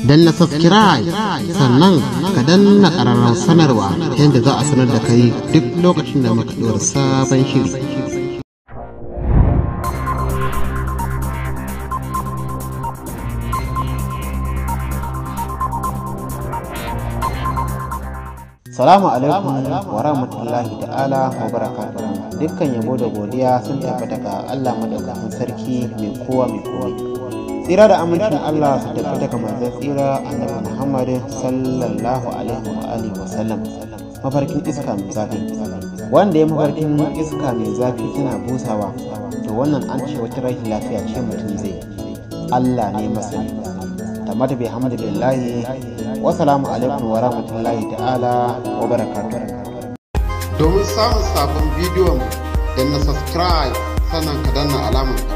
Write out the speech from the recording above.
danna subscribe sannan ka danna ƙararrar sanarwa ta yadda za a sanar da kai duk lokacin da muka ɗora sabon shiri Salamu alaikum wa rahmatullahi ta'ala wa barakatuhu dukkan yabo da godiya sun tabbata ga Allah madaukakin sarki mai kowa mai kowa tsira da amincin Allah su tafi daga manzon tsira annabi Muhammad sallallahu alaihi wa alihi wa sallam mafarkin iska mai zafi wanda ya mafarkin iska mai zafi tana busawa to wannan an ce wata rashin lafiya ce mutum zai Allah ne masani tammata bai hamdulillahi wasalamu alaikum wa rahmatullahi ta'ala wa barakatuh domin samun sabon bidiyon da na subscribe sannan ka danna alamar